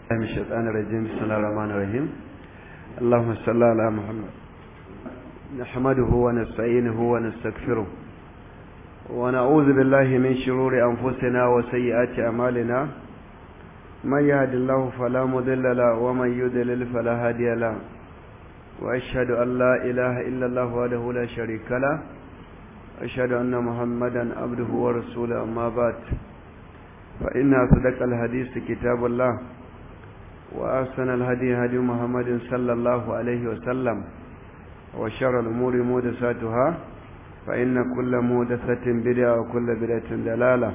من الشيطان الرجيم بسم الله الرحمن الرحيم اللهم صل على محمد نحمده ونستعينه ونستغفره ونعوذ بالله من شرور أنفسنا وسيئات أعمالنا من يهد الله فلا مضل له ومن يضلل فلا هادي له وأشهد أن لا إله إلا الله وحده لا شريك له أشهد أن محمدا عبده ورسوله أما بعد فإن أصدق الحديث كتاب الله وأحسن الهدي هدي محمد صلى الله عليه وسلم وشر الأمور محدثاتها فإن كل محدثة بدعة وكل بدعة دلالة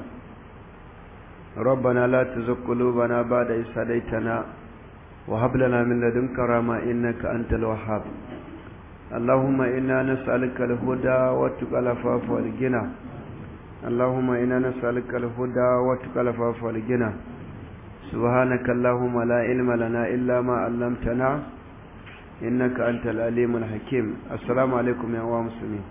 ربنا لا تزغ قلوبنا بعد إذ هديتنا وهب لنا من لدنك رحمة إنك أنت الوهاب اللهم إنا نسألك الهدى والتقى العفاف والغنى اللهم إنا نسألك الهدى والتقى العفاف والغنى سبحانك اللهم لا علم لنا إلا ما علمتنا إنك أنت العليم الحكيم السلام عليكم يا مسلمين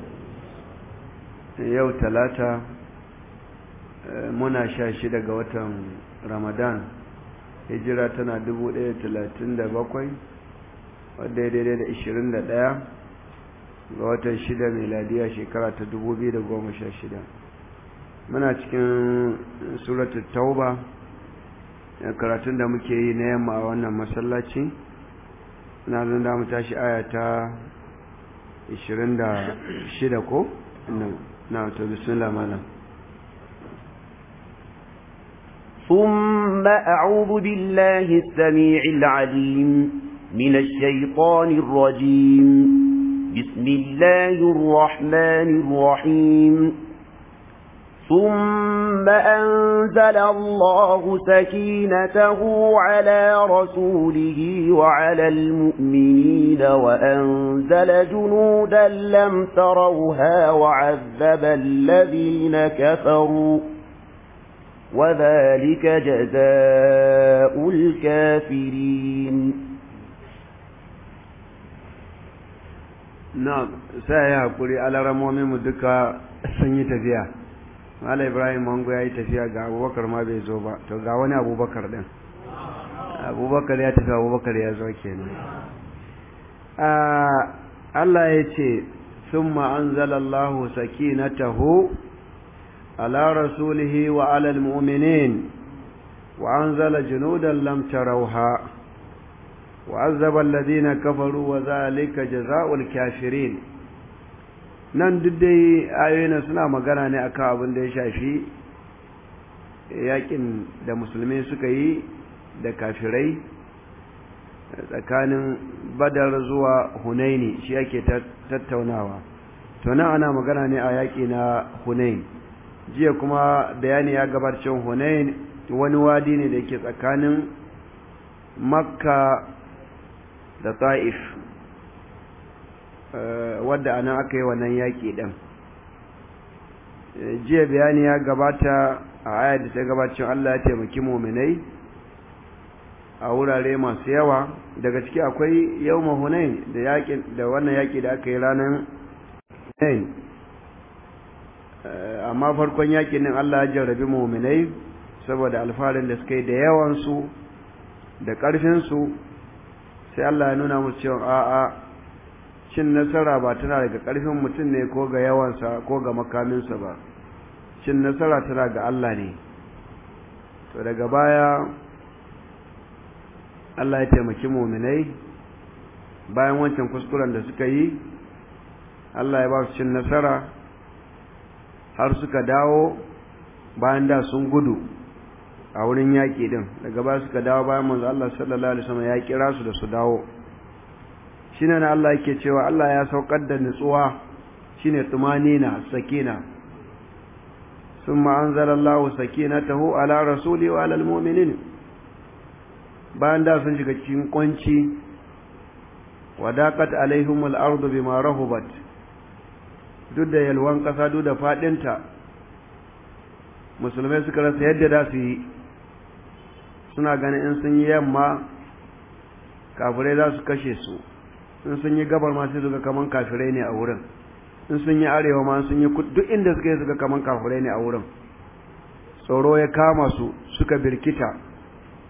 yau talata muna sha shida ga watan ramadan hijira tana dubu ɗaya talatin da bakwai wadda ya daidai da ishirin da ɗaya ga watan shida meladiya shekara ta dubu biyu da goma sha shida muna cikin suratul tauba karatun da muke yi na yamma a wannan masallaci na zan da mu tashi aya ta 26 ko na to bismillah malam ثم أعوذ بالله السميع العليم من الشيطان الرجيم بسم الله الرحمن الرحيم ثم أنزل الله سكينته على رسوله وعلى المؤمنين وأنزل جنودا لم تروها وعذب الذين كفروا وذلك جزاء الكافرين نعم سيقول على رمومي مدكا سنيتفيا Mala Ibrahim Mango ya yi tafiya ga abubakar ma bai zo ba, to ga wani abubakar ɗin. Abubakar ya tafi abubakar ya zo kenan. Allah ya ce, Sun ma'anzalallahu sakinatahu ala rasulihi wa alal mu'minin wa anzala junudan lam tarauha wa azzaba alladhina kafaru wa zalika jazaa'ul kafirin nan duk dai ayoyin suna magana ne akan abin da ya shafi yakin da musulmi suka yi da kafirai tsakanin badar zuwa hunaini shi yake tattaunawa to nan ana magana ne a yaki na hunain jiya kuma bayani ya gabacin hunain wani wadi ne da yake tsakanin makka da ta'if wadda anan aka yi wannan yaƙi ɗin jiya bayani ya gabata a ayar da ta gabacin Allah ya taimaki muminai a wurare masu yawa daga ciki akwai yau hunain da da wannan yaƙi da aka yi ranar hunain amma farkon yaƙin nan Allah ya jarrabi muminai saboda alfarin da suka yi da yawansu da ƙarfinsu sai Allah ya nuna musu cewa a'a cin nasara ba tana daga ƙarfin mutum ne ko ga yawansa ko ga makaminsa ba cin nasara tana ga Allah ne to daga baya Allah ya taimaki muminai bayan wancan kuskuren da suka yi Allah ya ba su cin nasara har suka dawo bayan da sun gudu a wurin yaƙi din daga baya suka dawo bayan manzo Allah sallallahu alaihi wasallam ya kira su da su dawo shine na Allah yake cewa Allah ya saukar da nutsuwa shine tumanina sakina summa anzalallahu sakinatahu ala rasuli wa ala almu'minin bayan da sun shiga cikin kunci wadaqat alaihimul ardu bima rahubat duk da yalwan kasa duk da fadinta musulmai suka rasa yadda da su yi suna ganin in sun yi yamma kafirai za su kashe su in sun yi gabar ma sai suka kaman kafirai ne a wurin in sun yi arewa ma sun yi duk inda suka yi suka kaman kafirai ne a wurin tsoro ya kama su suka birkita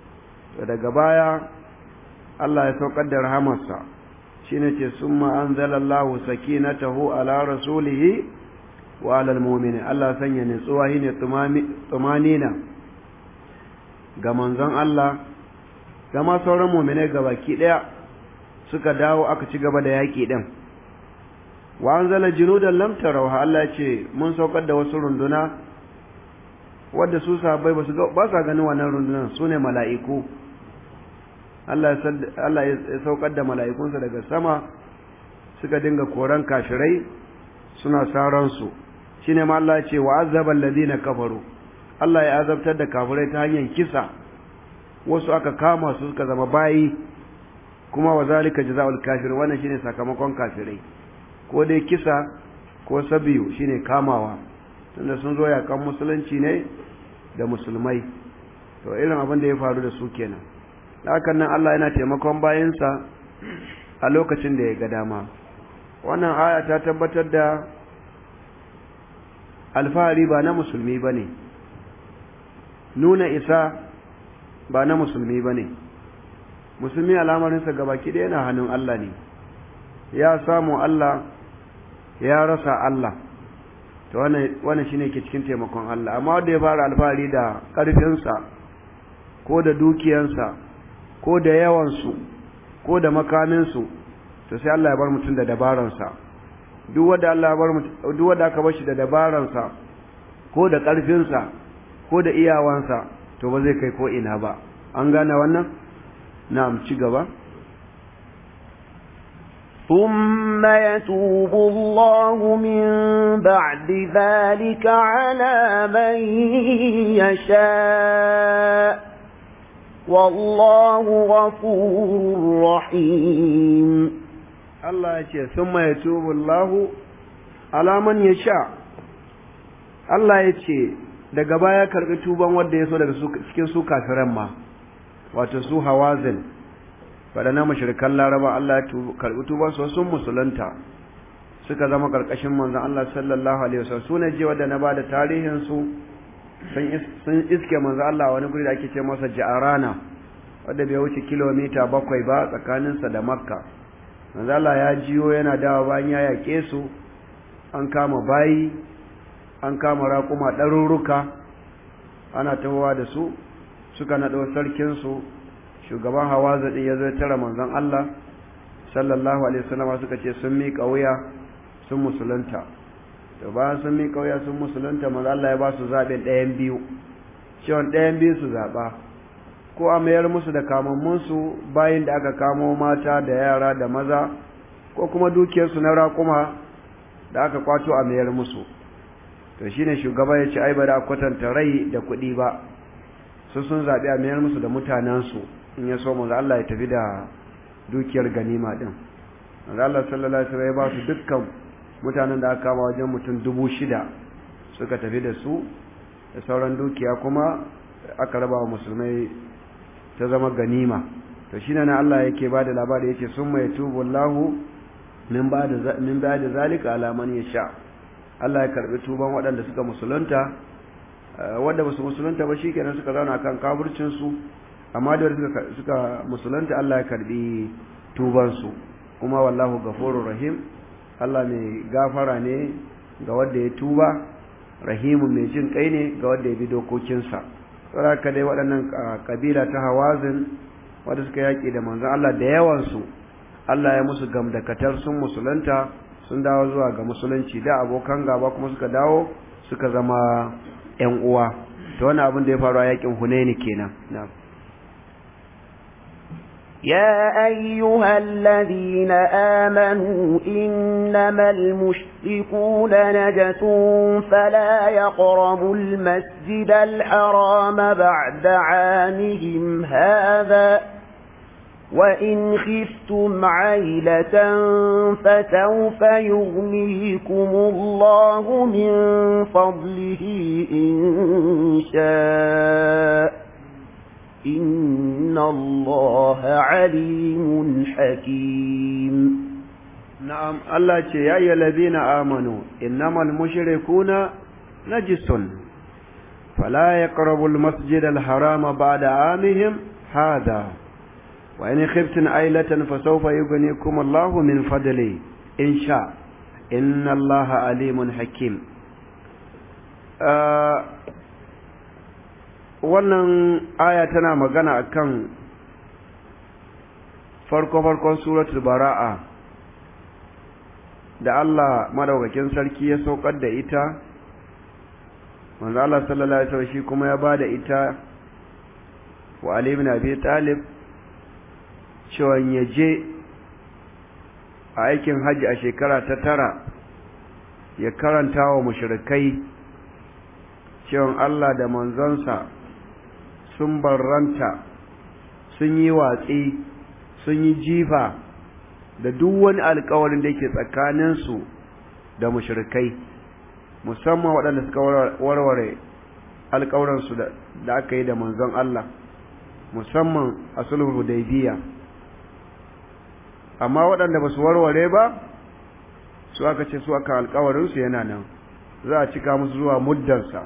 to daga baya Allah ya saukar da rahamarsa shine ce summa anzalallahu sakinatahu ala rasulihi wa ala almu'minin Allah sanya nutsuwa shine tumanina ga manzon Allah ga ma sauran mu'minai gabaki daya suka dawo aka ci gaba da yaki din wa anzala junudan lam tarawha Allah ya ce mun saukar da wasu runduna wadda su sahabbai ba su ba sa ganin wannan rundunan sune mala'iku Allah ya saukar da mala'ikunsa daga sama suka dinga koran kafirai suna saransu shi ne ma Allah ya ce wa azabar lalina kafaru Allah ya azabtar da kafirai ta hanyar kisa wasu aka kama su suka zama bayi kuma wa zalika jaza'ul kafir wannan shine sakamakon kafirai ko dai kisa ko sabiyu shine kamawa tunda sun zo yakan musulunci ne da musulmai to irin abin da ya faru da su kenan hakan nan Allah yana taimakon bayansa a lokacin da ya ga dama wannan aya ta tabbatar da alfahari ba na musulmi ba ne nuna isa ba na musulmi ba ne musulmi alamarinsa gabaki ɗaya yana hannun Allah ne ya samu Allah ya rasa Allah to wannan shine ke cikin taimakon Allah amma wanda ya fara alfahari da ƙarfinsa ko da dukiyansa ko da yawansu ko da makaminsu to sai Allah ya bar mutum da dabaransa duk wanda Allah ya bar mutum duk wanda aka bar shi da dabaransa ko da ƙarfinsa ko da iyawansa to ba zai kai ko ina ba an gane wannan na'am ci gaba ثم يتوب الله من بعد ذلك على من يشاء والله غفور رحيم الله يشاء ثم يتوب الله على من يشاء الله يشاء daga baya karbi tuban wanda ya so daga cikin su kafiran ma wato su hawazin waɗannan mashirikan laraba Allah ya karɓi tuban su sun musulunta suka zama ƙarƙashin manzon Allah sallallahu alaihi wasallam su ne je wanda na bada tarihin su sun iske manzon Allah wani guri da ake ce masa Ja'arana wanda bai wuce kilomita bakwai ba tsakaninsa da Makka manzon Allah ya jiyo yana dawa bayan ya yaƙe su an kama bayi an kama raƙuma ɗarurruka ana tahowa da su suka naɗo sarkinsu shugaban hawaza din ya zo tara manzon Allah sallallahu alaihi wasallam suka ce sun miƙa wuya sun musulunta to bayan sun miƙa wuya sun musulunta manzon Allah ya ba su zaɓin ɗayan biyu cewa ɗayan biyu su zaɓa ko a mayar musu da kamammun su bayin da aka kamo mata da yara da maza ko kuma dukiyarsu na raƙuma da aka kwato a mayar musu to shine shugaba ya ce ai bari a kwatanta rai da kuɗi ba su sun zaɓi a mayar musu da mutanensu in ya so manzo Allah ya tafi da dukiyar ganima din manzo Allah sallallahu alaihi wasallam ya ba su dukkan mutanen da aka kama wajen mutum dubu shida suka tafi da su da sauran dukiya kuma aka raba wa musulmai ta zama ganima to shine na Allah yake ba da labari yake summa yatubu Allahu min ba'da min ba'da zalika ala man yasha Allah ya karbi tuban waɗanda suka musulunta wanda ba su musulunta ba shikenan suka zauna kan kaburcin su amma da suka suka musulunta Allah ya karbi tuban su kuma wallahu ghafurur rahim Allah mai gafara ne ga wanda ya tuba rahimu mai jin kai ne ga wanda ya bi dokokinsa saboda haka dai waɗannan kabila ta hawazin wanda suka yaƙi da manzon Allah da yawan su Allah ya musu gamdakatar sun musulunta sun dawo zuwa ga musulunci da abokan gaba kuma suka dawo suka zama ƴan uwa to wannan abin da ya faru a yaƙin Hunaini kenan na'am يا أيها الذين آمنوا إنما المشركون نجس فلا يقربوا المسجد الحرام بعد عامهم هذا وإن خفتم عيلة فسوف يغنيكم الله من فضله إن شاء إن الله عليم حكيم نعم الله يا أيها الذين آمنوا إنما المشركون نجس فلا يقربوا المسجد الحرام بعد عامهم هذا وإن خفتن عيلة فسوف يغنيكم الله من فضله إن شاء إن الله عليم حكيم wannan aya tana magana akan farko-farkon suratul bara'a da Allah madaukakin sarki ya saukar da ita manzo Allah sallallahu alaihi wasallam shi kuma ya bada ita wa Ali ibn Abi Talib cewa ya je a aikin haji a shekara ta tara ya karanta wa mushrikai cewa Allah da manzonsa sun barranta sun yi watsi sun yi jifa da duk wani alkawarin da yake tsakaninsu da mushrikai musamman waɗanda suka warware alkawaransu da aka yi da manzon Allah musamman a sulhul hudaybiya amma waɗanda ba su warware ba su aka ce su aka alkawarinsu yana nan za a cika musu zuwa muddansa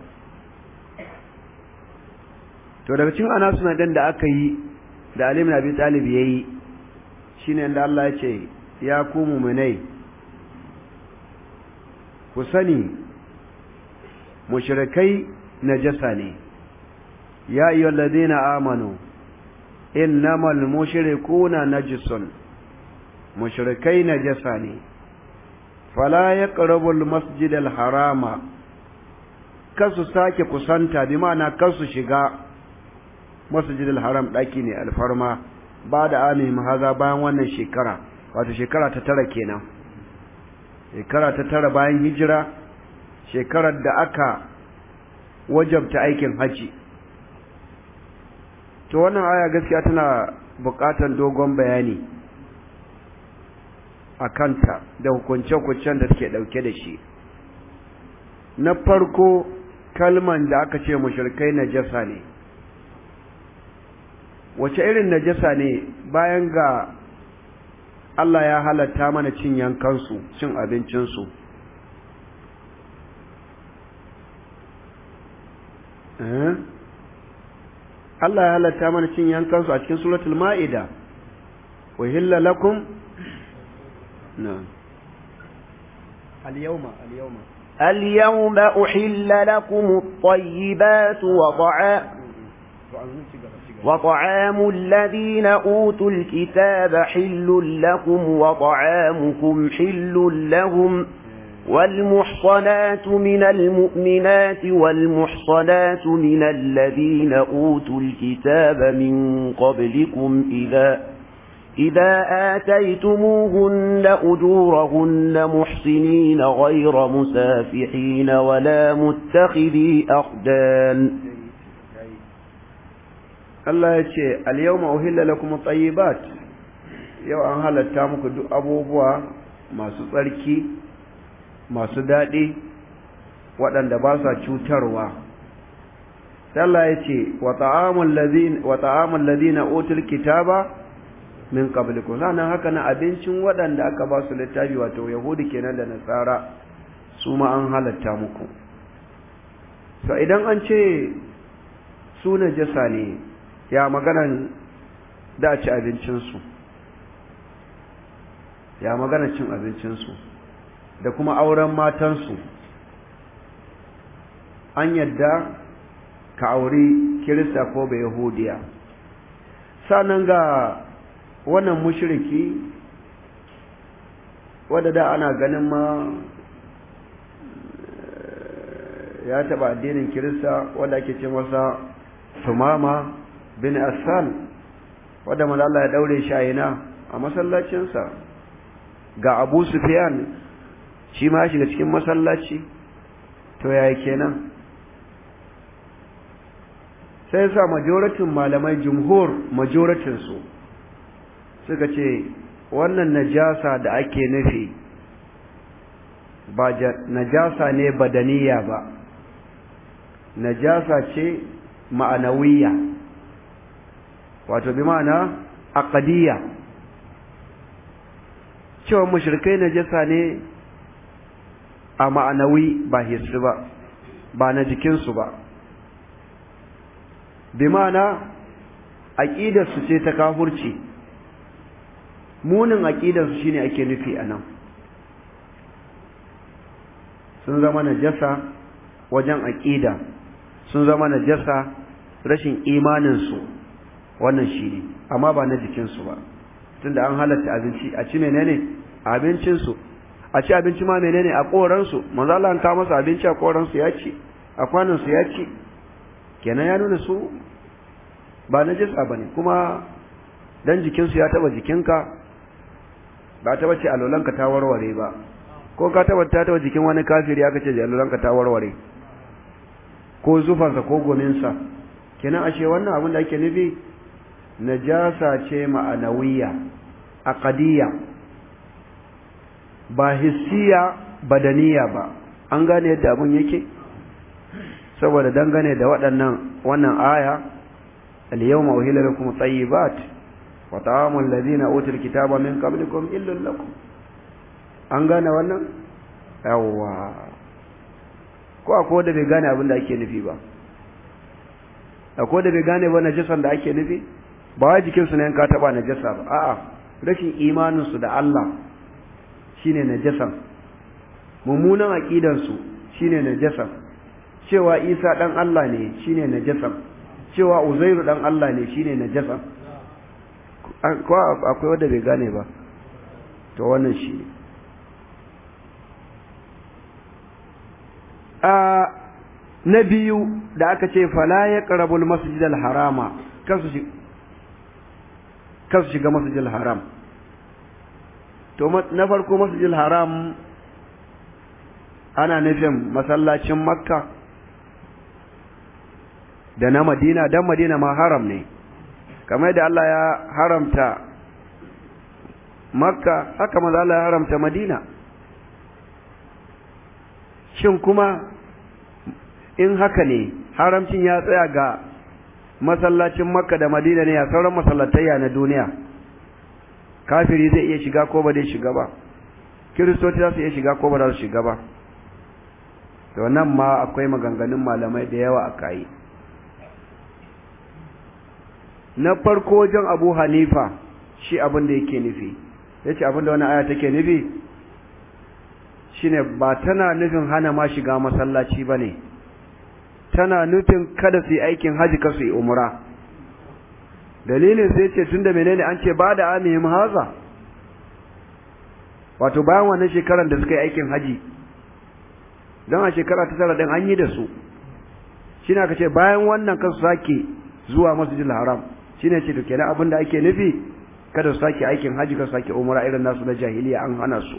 to daga cikin ana suna da aka yi da alim na bi talib ya yi shi ne da Allah ya ce ya ku muminai ku sani mushrikai najasa ne ya yi ladina amanu innamal mushrikuna najisun mushrikai najasa ne fala yaqrabu almasjid alharama kasu sake kusanta bi ma'ana kasu shiga masjid alharam daki ne alfarma ba da ami mahaza bayan wannan shekara wato shekara ta tara kenan shekara ta tara bayan hijira shekarar da aka wajabta aikin haji to wannan aya gaskiya tana buƙatar dogon bayani a kanta da hukunce-hukuncen da suke ɗauke da shi na farko kalman da aka ce mushrikai najasa ne wace irin najasa ne bayan ga Allah ya halatta mana cin yankansu cin abincinsu Allah ya halatta mana cin yankansu a cikin suratul ma'ida wa hilla lakum نعم اليوم اليوم اليوم أحل لكم الطيبات وطعام وطعام الذين أوتوا الكتاب حل لكم وطعامكم حل لهم والمحصنات من المؤمنات والمحصنات من الذين أوتوا الكتاب من قبلكم إذا إذا آتيتموهن أجورهن محسنين غير مسافحين ولا متخذي أخدان Allah ya ce, Al-yawma uhilla lakum at-tayyibat yau an halatta muku duk abubuwa masu tsarki, masu daɗi, waɗanda ba sa cutarwa. Allah ya ce, Wa ta'amul ladina utul kitaba min qablikum sanan haka na abincin waɗanda aka ba su littafi wato yahudi kenan da nasara su ma an halatta muku so idan an ce su najasa ne ya maganan da ci abincinsu ya magana cin abincinsu da kuma auren matansu an yadda ka auri kirista ko bai yahudiya sanan ga wannan mushriki wadda da ana ganin ma ya taba addinin kirista wadda ake ce masa tumama bin asal wadda malala ya daure shi a a masallacinsa ga abu sufyan shi ma shiga cikin masallaci to yaya kenan sai sa majoratin malamai jumhur majoratinsu suka ce wannan najasa da ake nufi ba najasa ne badaniya ba najasa ce ma'anawiya wato bi ma'ana aqdiyya cewa mushrikai najasa ne a ma'anawi ba hissu ba ba na jikinsu ba bi ma'ana aqidar su ce ta kafurci munin aqidar su shine ake nufi anan sun zama najasa wajen aqida sun zama najasa rashin imanin su wannan shine amma ba na jikin su ba tunda an halatta abinci a ci menene abincin su a ci abinci ma menene a koran su manzo Allah an kawo masa abinci a koran su ya ci a kwanan su ya ci kenan ya nuna su ba najasa bane kuma dan jikin su ya taba jikinka ba taba ce alolanka ta warware ba ko ka taba ta taba jikin wani kafiri aka ce alolanka ta warware ko zufansa ko gominsa kenan ashe wannan abin da ake nufi najasa ce ma'anawiya aqdiyya ba hissiya badaniya ba an gane yadda abin yake saboda dangane da waɗannan wannan aya al-yawma uhilla lakum tayyibat wa ta'amul ladina utul kitaba min qablikum illal lakum an gane wannan yawa ko akwai da bai gane abin da ake nufi ba akwai da bai gane ba najasan da ake nufi ba wai jikin su ne ka taba najasa ba a'a rashin imanin su da Allah shine najasan mummunan aqidan su shine najasan cewa Isa dan Allah ne shine najasan cewa Uzairu dan Allah ne shine najasan ko akwai wanda bai gane ba to wannan shi a na biyu da aka ce fala ya qarabul masjidal harama kasu shi kasu shiga masjidil haram to na farko masjidil haram ana nufin masallacin makka da na madina dan madina ma haram ne kamar da Allah ya haramta makka haka maza Allah ya haramta madina shin kuma in haka ne haramcin ya tsaya ga masallacin makka da madina ne a sauran masallatayya na duniya kafiri zai iya shiga ko ba zai shiga ba kiristoci za su iya shiga ko ba za su shiga ba to nan ma akwai maganganun malamai da yawa a kayi na farko wajen abu hanifa shi abin da yake nufi ya ce abin da wani aya take nufi shine ba tana nufin hana ma shiga masallaci ba ne tana nufin kada su yi aikin haji ka su yi umra dalilin sai ce tunda menene an ce ba da amihim haza wato bayan wannan shekaran da suka yi aikin haji don a shekara ta tara din an yi da su shine aka ce bayan wannan kan su sake zuwa masjidil haram shine ce to kenan abin da ake nufi kada su sake aikin haji ka su sake umra irin nasu na jahiliya an hana su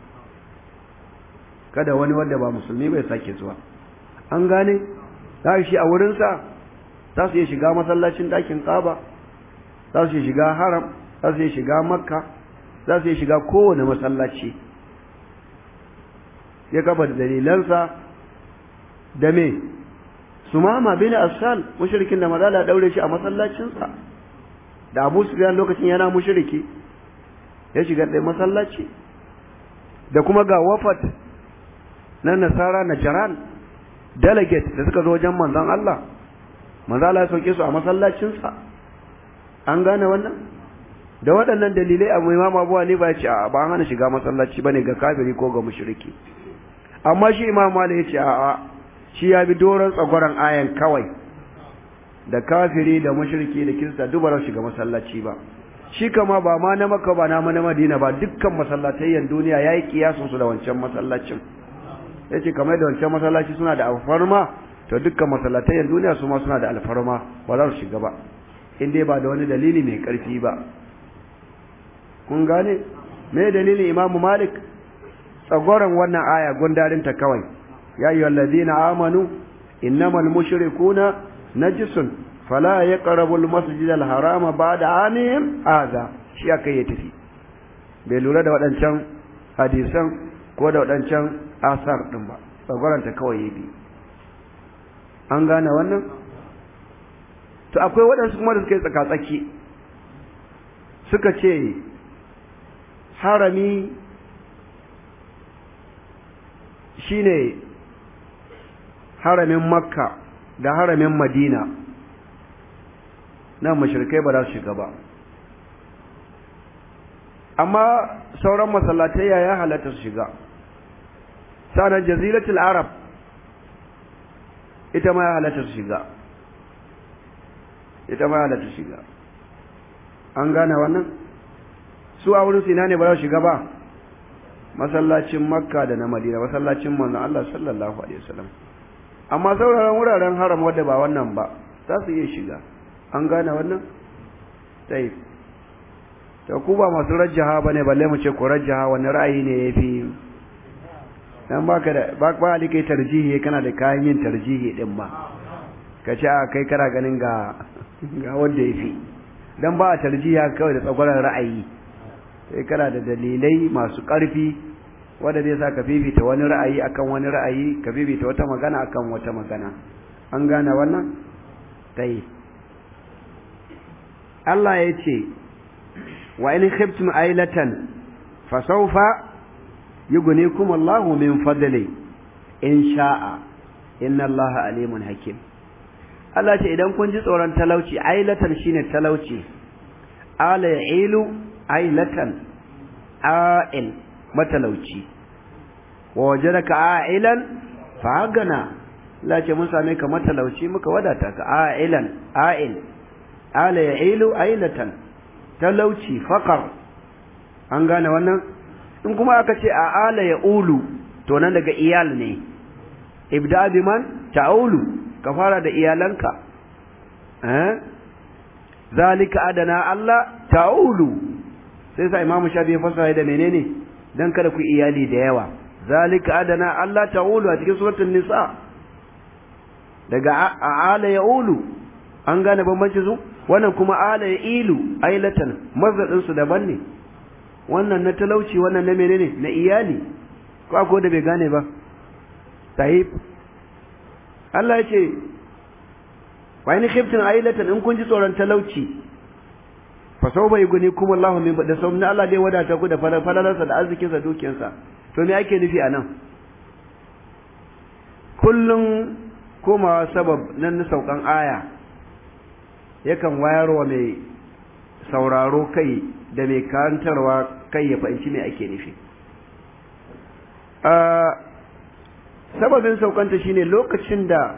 kada wani wanda ba musulmi bai sake zuwa an gane za shi a wurinsa za su iya shiga masallacin ɗakin ƙaba za su iya shiga haram za su iya shiga makka za su iya shiga kowane masallaci ya kafa da dalilansa da me su mama bin asal mushrikin da mazala daure shi a masallacinsa da abu su lokacin yana mushriki ya shiga ɗaya masallaci da kuma ga wafat na nasara na jaran delegate da suka zo wajen manzon Allah manzo Allah ya sauke su a masallacinsa an gane wannan da waɗannan dalilai abu imam Abu Hanifa ya ce a ba hana shiga masallaci bane ga kafiri ko ga mushriki amma shi imam Malik ya ce a shi ya bi doron tsagwaron ayan kawai da kafiri da mushriki da kirista duk ba shiga masallaci ba shi kama ba ma na Makka ba na na Madina ba dukkan masallatayyan duniya yayi kiyasun su da wancan masallacin yace kamar da wancan masallaci suna da alfarma to dukkan masallatayyan duniya su ma suna da alfarma ba za su shiga ba in dai ba da wani dalili mai karfi ba kun gane me dalilin Imam Malik tsagoran wannan aya gundarin ta kawai ya ayyuhal ladina amanu innamal mushrikuna najisun fala yaqrabu al-masjid al-harama ba'da anihim hadha shi aka yi tafi bai lura da waɗancan hadisan ko da waɗancan asar ɗin ba tsagwaranta kawai ya bi an gane wannan to akwai waɗansu kuma da suka yi tsakatsaki suka ce harami shine haramin makka da haramin madina nan mushrikai ba za su shiga ba amma sauran masallatai ya halatta su shiga sanan jaziratul arab ita ma ya halatta su shiga ita ma ya halatta su shiga an gane wannan su a wurin sina ne ba za su shiga ba masallacin makka da na madina masallacin manzon Allah sallallahu alaihi wasallam amma sauraron wuraren haram wadda ba wannan ba za su iya shiga an gane wannan sai to ku ba masu rajjaha bane balle mu ce ku rajjaha wani ra'ayi ne yafi dan baka da ba ba kai tarjihi kana da kayan yin tarjihi din ma ka ce a kai kana ganin ga ga wanda yafi dan ba a tarjiha kawai da tsagwaron ra'ayi sai kana da dalilai masu ƙarfi wanda zai sa ka fifita wani ra'ayi akan wani ra'ayi ka fifita wata magana akan wata magana an gane wannan tayi Allah ya ce wa in khiftum ailatan fa sawfa yughnikum Allahu min fadli in sha'a inna Allaha alimun hakim Allah ce idan kun ji tsoron talauci ailatan shine talauci ala ya'ilu ailatan a'il matalauci wa wajadaka a'ilan fa hagana Allah ce mun same ka matalauci muka wadata ka a'ilan a'il ala ya'ilu ailatan talauci faqar an gane wannan in kuma aka ce a ala ya'ulu to nan daga iyal ne ibda biman ta'ulu ka fara da iyalanka eh zalika adana Allah ta'ulu sai sa imamu shafi ya fasara da menene dan kada ku iyali da yawa zalika adana Allah ta'ulu a cikin suratul nisa daga ala ya'ulu an gane bambanci su wannan kuma ala ya'ilu ailatan mazadin su daban ne wannan na talauci wannan na menene na iyali ko akwai da bai gane ba tahib Allah ya ce wa in khiftin ailatan in kun ji tsoron talauci fa sau bai guni kuma Allah min da sau na Allah dai wadata ku da falalarsa da arzikinsa dukiyarsa to me ake nufi anan kullum komawa sabab nan na saukan aya yakan wayarwa mai sauraro kai da mai karantarwa kai ya fahimci me ake nufi sababin saukanta shine lokacin da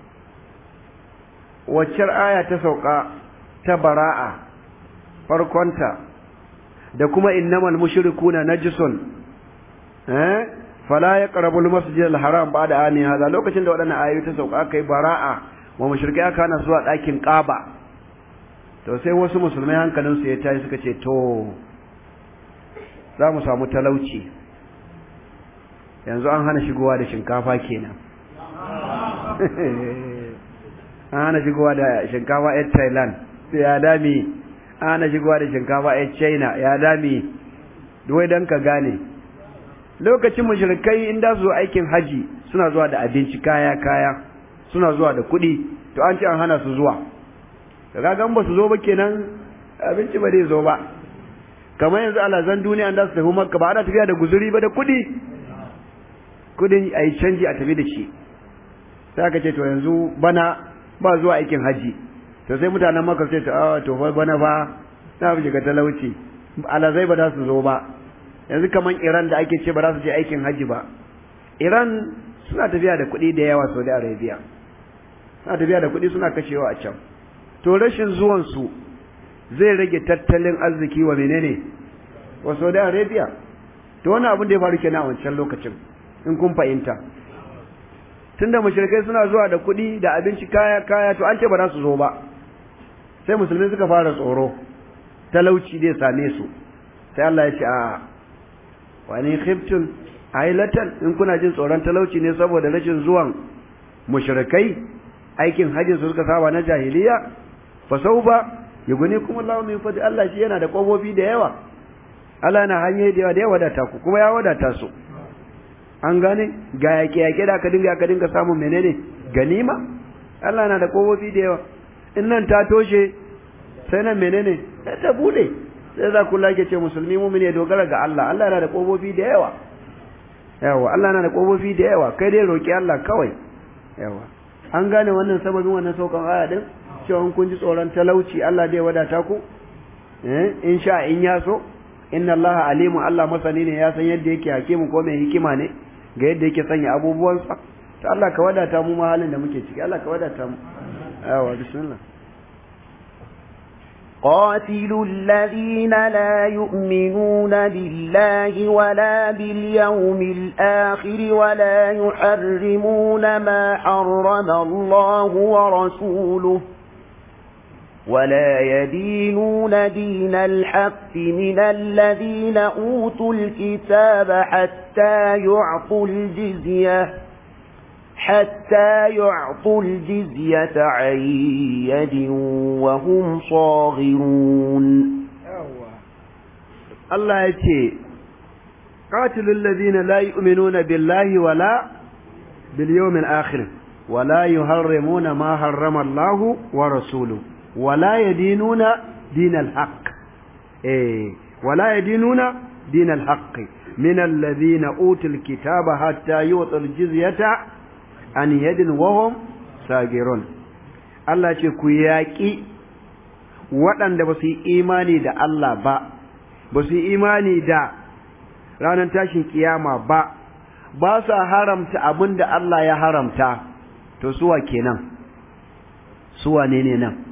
waccar aya ta sauka ta bara'a farkonta da kuma innamal mushrikuna najisun eh fala yaqrabu al-masjid al-haram ba'da ani hada lokacin da wadannan ayoyi ta sauka kai bara'a wa mushrikai aka na zuwa dakin Kaaba to sai wasu musulmai hankalin su ya tayi suka ce to za mu samu talauci yanzu an hana shigowa da shinkafa kenan an hana shigowa da shinkafa yan Thailand sai ya dami an hana shigowa da shinkafa yan China ya dami duwai dan ka gane lokacin mushrikai in da su aikin haji suna zuwa da abinci kaya kaya suna zuwa da kuɗi to an ce an hana su zuwa kaga gan ba su zo ba kenan abinci ba zai zo ba kamar yanzu alazan duniya an da su tafi makka ba ana tafiya da guzuri ba da kuɗi kudin a yi canji a tafi da shi sai aka ce to yanzu bana ba zuwa aikin haji to sai mutanen maka sai ta to fa bana fa na fi shiga talauci alazai ba za su zo ba yanzu kaman Iran da ake ce ba za su je aikin haji ba Iran suna tafiya da kuɗi da yawa Saudi Arabia suna tafiya da kuɗi suna kashewa a can to rashin zuwan su zai rage tattalin arziki wa menene wa Saudi Arabia to wani abin da ya faru kenan a wancan lokacin in kun fahimta tunda mushrikai suna zuwa da kuɗi da abinci kaya kaya to an ce ba za su zo ba sai musulmi suka fara tsoro talauci zai same su sai Allah ya ce a wani khiftun ailatan in kuna jin tsoron talauci ne saboda rashin zuwan mushrikai aikin hajjin su suka saba na jahiliya fa sauba yuguni kuma Allah min fadi Allah shi yana da kofofi da yawa Allah yana hanyoyi da yawa da ya wadata ku kuma ya wadata su an gane ga yake yake da aka dinga aka dinga samun menene ganima Allah na da kofofi da yawa in nan ta toshe sai nan menene sai ta bude sai za ku lake ce musulmi mu'mini ya dogara ga Allah Allah yana da kofofi da yawa yawa Allah yana da kofofi da yawa kai dai roki Allah kawai yawa an gane wannan sababin wannan saukan aya din cewa kun ji tsoron talauci Allah zai wadata ku eh in sha in ya so inna Allah alimu Allah masani ne ya san yadda yake hakimu ko mai hikima ne ga yadda yake sanya abubuwansa to Allah ka wadata mu ma halin da muke ciki Allah ka wadata mu yawa bismillah قاتلوا الذين لا يؤمنون بالله ولا باليوم الآخر ولا يحرمون ما حرم الله ورسوله ولا يدينون دين الحق من الذين أوتوا الكتاب حتى يعطوا الجزية حتى يعطوا الجزية عن يد وهم صاغرون الله يتي قاتل الذين لا يؤمنون بالله ولا باليوم الآخر ولا يحرمون ما حرم الله ورسوله ولا يدينون دين الحق إيه ولا يدينون دين الحق من الذين أوتوا الكتاب حتى يعطوا الجزية an yadin wahum sagirun Allah ce ku yaƙi waɗanda ba su yi imani da Allah ba ba su yi imani da ranar tashin kiyama ba ba su haramta abin da Allah ya haramta to suwa kenan suwa ne ne nan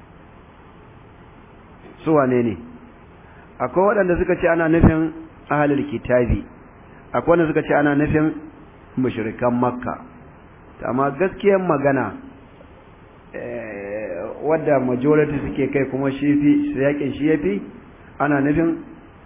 suwa ne ne akwai waɗanda suka ce ana nufin ahalul kitabi akwai wanda suka ce ana nufin mushrikan makka amma gaskiyar magana wadda majority suke kai kuma shi fi yakin shi yafi ana nufin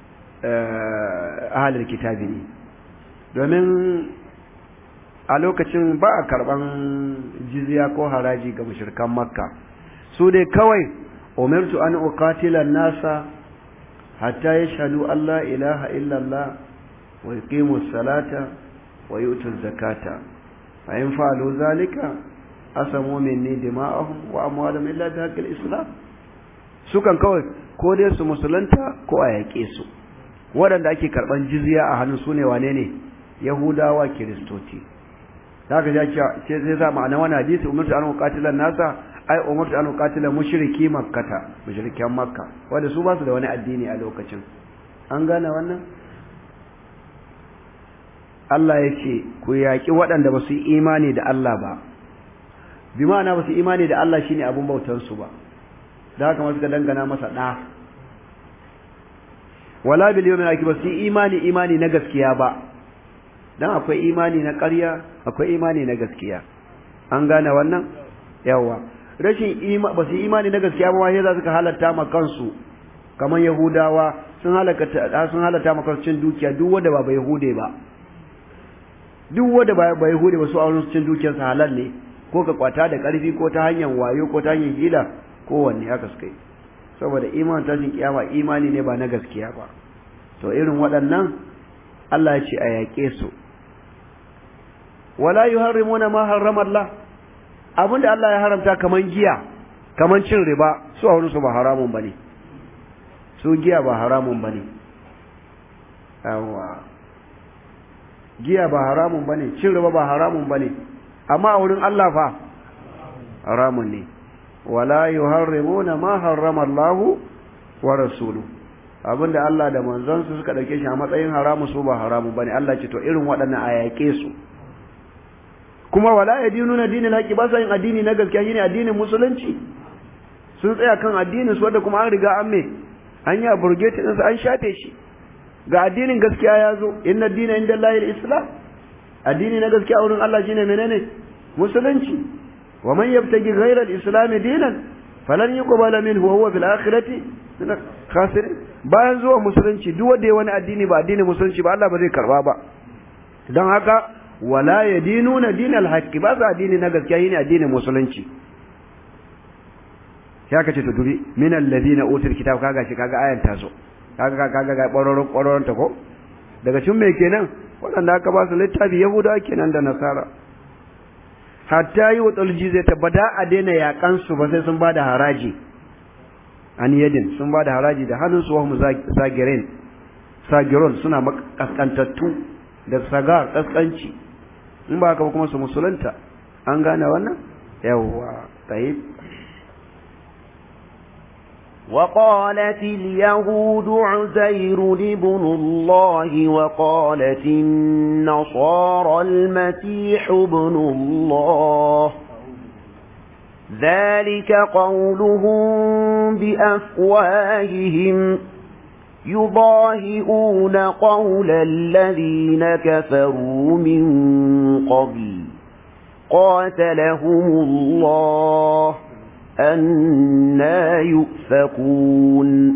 ahalar kitabi ne domin a lokacin ba a karban jizya ko haraji ga mushrikan makka su dai kawai umirtu an uqatila nasa hatta yashhadu an la ilaha illallah wa yuqimu salata wa yutu zakata فإن فعلوا ذلك أسموا مني دماءهم وأموالهم إلا بحق الإسلام sukan kawai ko dai su musulunta ko a yaƙe su waɗanda ake karɓan jizya a hannun su ne wane ne yahudawa kiristoci haka ya ce zai za ma'ana wani hadisi umartu an uqatilan nasa ai umartu an uqatila mushriki makkata mushrikan makka wanda su ba su da wani addini a lokacin an gane wannan Allah ya ce ku yaƙi waɗanda ba su yi imani da Allah ba bi ma'ana ba su yi imani da Allah shine abun bautansu ba da haka masu ka dangana masa ɗa wala bil yawmil akhir ba su yi imani imani na gaskiya ba dan akwai imani na ƙarya akwai imani na gaskiya an gane wannan yawa rashin ima ba su yi imani na gaskiya ba wai za su ka halatta ma kansu kamar yahudawa sun halaka sun halatta ma kansu cin dukiya duk wanda ba yahude ba duk wanda ba ba Yahudi ba su auren cin dukiyarsa halal ne ko ka kwata da ƙarfi ko ta hanyar wayo ko ta hanyar hila ko wanne haka suka yi saboda iman tashin kiyama imani ne ba na gaskiya ba to irin waɗannan Allah ya ce a yaƙe su wala yuharrimuna ma harrama Allah abinda Allah ya haramta kaman giya kaman cin riba su a su ba haramun bane su giya ba haramun bane yawa giya ba haramun bane cin riba ba haramun bane amma a wurin Allah fa haramun ne wala yuharrimuna ma harrama Allah wa rasuluhu abinda Allah da manzansu suka dauke shi a matsayin haramu su ba haramun bane Allah ce to irin waɗannan a yaƙe su kuma wala yadinuna dinin haƙi ba sa yin addini na gaskiya shine addinin musulunci sun tsaya kan addinin su wanda kuma an riga an me an yi aburgete ɗinsu an shafe shi ga addinin gaskiya ya zo inna dina inda Allahil islam addini na gaskiya wurin Allah shine menene musulunci wa man yabtagi ghayra al-islam dinan falan yuqbala minhu wa huwa fil akhirati min khasirin bayan zuwa musulunci duk wanda ya wani addini ba addinin musulunci ba Allah ba zai karba ba dan haka wala yadinuna dinal haqqi ba sa addini na gaskiya shine addinin musulunci ya kace to dubi min alladhina utul kitab kaga shi kaga ayan ta zo kaga kaga ga ƙwaroron ƙwaroron ta ko daga cikin me kenan waɗanda aka ba su littafi yahudawa kenan da nasara hatta yi wa jizya ta bada a daina yaƙan su ba sai sun ba da haraji an yadin sun ba da haraji da hannun su wahum sagirin sagiron suna makaskantattu da sagar kaskanci in ba haka ba kuma su musulunta an gane wannan yawwa tayyib وقالت اليهود عزير ابن الله وقالت النصارى المسيح ابن الله ذلك قولهم بأفواههم يضاهئون قول الذين كفروا من قبل قاتلهم الله أنا يؤفكون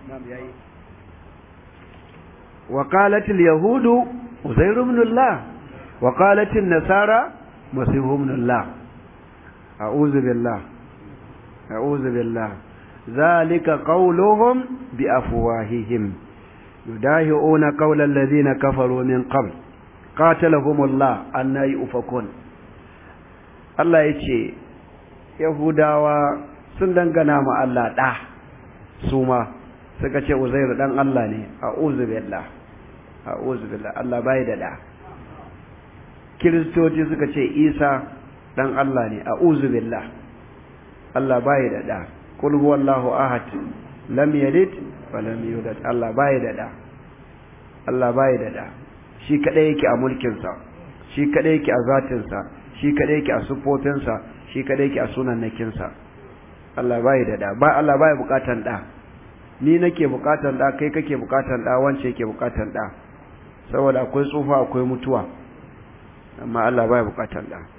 وقالت اليهود عزير بن الله وقالت النصارى مسيح بن الله أعوذ بالله أعوذ بالله ذلك قولهم بأفواههم يداهئون قول الذين كفروا من قبل قاتلهم الله أن يؤفكون الله يتشي يهوداوا sun dangana ma Allah ɗa su ma suka ce Uzairu ɗan Allah ne a billah a billah Allah bai da ɗa kiristoci suka ce Isa ɗan Allah ne a billah Allah bai da ɗa kul huwallahu ahad lam yalid wa lam yulad Allah bai da da Allah bai da da shi kadai yake a mulkin sa shi kadai yake a zatin sa shi kadai yake a sifofin sa shi kadai yake a sunannakin sa Allah bai da da ba Allah bai bukatan da ni nake bukatan da kai kake bukatan da wance yake bukatan da saboda akwai tsufa akwai mutuwa amma Allah bai bukatan da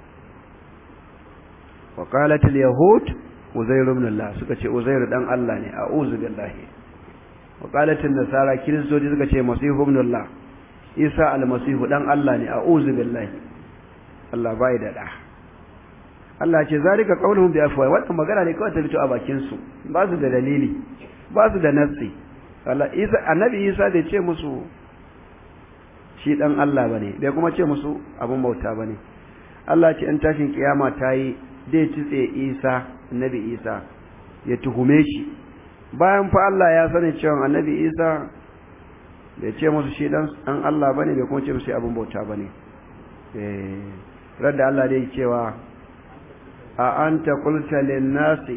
wa qalat al yahud Uzair ibn Allah suka ce Uzair dan Allah ne a'udhu billahi wa qalat an-nasara kiristoci suka ce Masih ibn Allah Isa al-Masih dan Allah ne a'udhu billahi Allah bai da da Allah ce zalika qauluhum bi afwa wannan magana ne kawai ta fito a bakin su ba su da dalili ba su da nassi Allah Isa annabi Isa bai ce musu shi dan Allah bane bai kuma ce musu abun bauta bane Allah ce in tashin kiyama tayi zai tutse Isa annabi Isa ya tuhume shi bayan fa Allah ya sani cewa annabi Isa bai ce musu shi dan an Allah bane bai kuma ce musu abin bauta bane eh radda Allah dai cewa a anta qulta lin nasi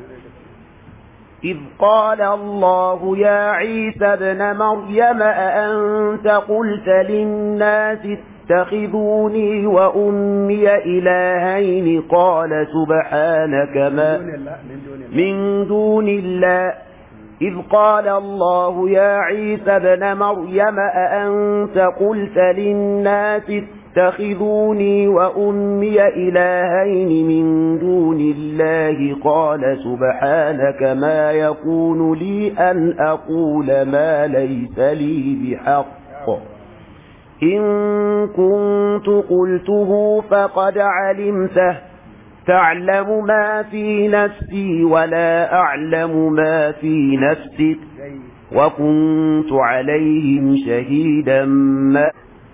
إذ قال الله يا عيسى ابن مريم أأنت قلت للناس اتخذوني وأمي إلهين قال سبحانك ما من دون الله إذ قال الله يا عيسى ابن مريم أأنت قلت للناس اتخذوني وأمي إلهين من دون الله قال سبحانك ما يكون لي أن أقول ما ليس لي بحق إن كنت قلته فقد علمته تعلم ما في نفسي ولا أعلم ما في نفسك وكنت عليهم شهيدا ما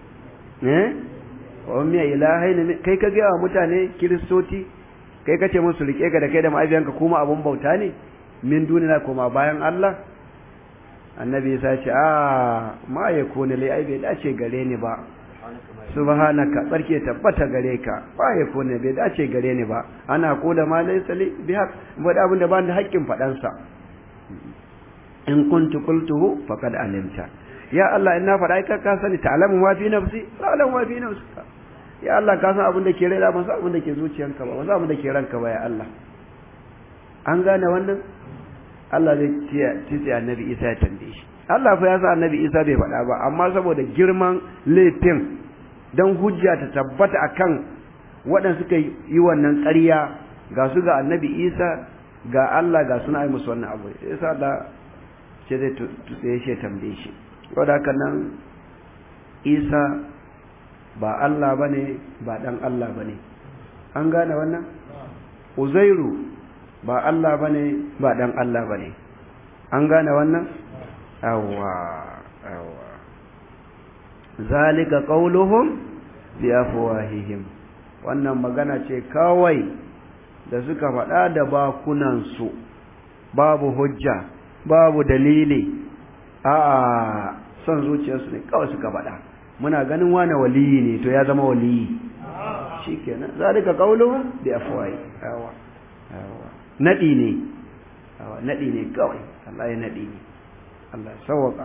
wani ilahai ne kai ka gaya wa mutane kiristoci kai ka ce musu rike ka da kai da ma'abiyanka kuma abun bauta ne min dunina kuma bayan Allah annabi ya ce a ma ya kone lai ai bai dace gare ni ba subhanaka barke tabbata gare ka ba ya kone bai dace gare ni ba ana kula ma laysa li bi haq wanda abin da ba da haƙƙin fadan sa in kuntu qultuhu faqad alimta ya Allah in na faɗa ai ka sani ta'lamu ma fi nafsi ta'lamu ma fi nafsika ya Allah ka san abin da ke raina ban san abin da ke zuciyanka ba ban san abin da ke ranka ba ya Allah an gane wannan Allah zai tice annabi Isa ya tambaye shi Allah fa ya sa annabi Isa bai faɗa ba amma saboda girman laifin dan hujja ta tabbata akan waɗanda suka yi wannan ƙarya ga su ga annabi Isa ga Allah ga suna yi musu wannan abu yasa Allah ce zai tutsaye shi ya tambaye shi saboda haka nan Isa ba Allah bane ba dan Allah bane an gane wannan Uzairu ba Allah bane ba dan Allah bane an gane wannan awwa awwa zalika qauluhum bi afwahihim wannan magana ce kawai da suka faɗa da bakunan su babu hujja babu dalili a son zuciyarsu ne kawai suka faɗa muna ganin wane waliyi ne to ya zama waliyi shikenan zalika qauluhum bi afwahi awwa awwa nadi ne awwa nadi ne kawai Allah ya nadi Allah sawaka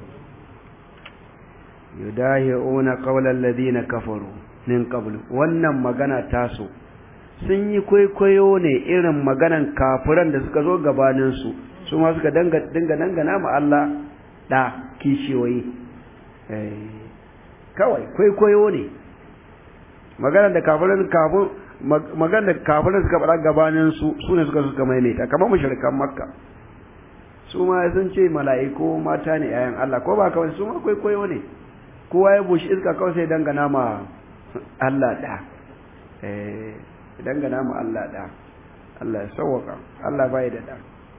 yudahi'una qawla alladhina kafaru min qablu wannan magana taso sun yi kwaikwayo ne irin maganan kafiran da suka zo gabanin su su ma suka danga dinga dangana ma Allah da kishiyoyi eh kawai kwaikwayo ne maganar da kafiran kafin maganar da kafiran suka faɗa gabanin su su ne suka suka maimaita kamar mushrikan makka su ma sun ce mala'iku mata ne yayan Allah ko ba kawai su ma kwaikwayo ne kowa ya bushi iska kawai sai dangana ma Allah da eh dangana ma Allah da Allah ya sauwaka Allah bai da da